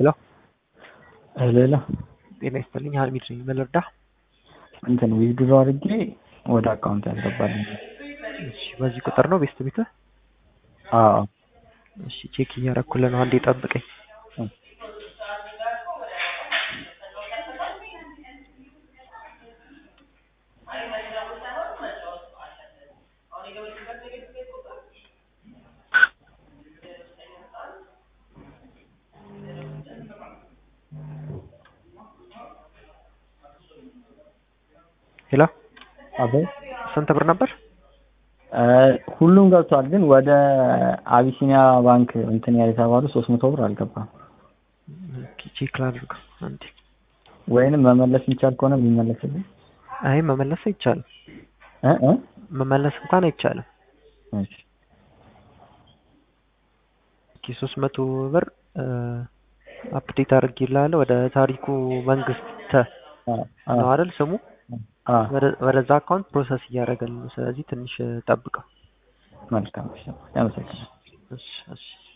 ሄሎ ሄሎ ሄሎ ጤና ይስጥልኝ ሀሚድ ነኝ ምን ልርዳህ እንትን ዊዝድሮ አድርጌ ወደ አካውንት ያስገባልኝ እሺ በዚህ ቁጥር ነው ቤስት ቤትህ አዎ እሺ ቼክ እያረኩልህ ነው አንዴ ጠብቀኝ ሄሎ አቤት ስንት ብር ነበር ሁሉም ገብቷል ግን ወደ አቢሲኒያ ባንክ እንትን የተባሉ ሶስት መቶ ብር አልገባም ኦኬ ቼክ ላድርገው አንዴ ወይንም መመለስ የሚቻል ከሆነ ቢመለስልኝ አይ መመለስ አይቻልም እ እ መመለስ እንኳን አይቻልም እሺ ኦኬ ሶስት መቶ ብር አፕዴት አድርጌልሃለሁ ወደ ታሪኩ መንግስት ተ አ ነው አይደል ስሙ አ ወደ- ወደዛ አካውንት ፕሮሰስ እያደረገልን ነው ስለዚህ ትንሽ ጠብቀው መልካም እሺ አመሰግናለሁ እሺ እሺ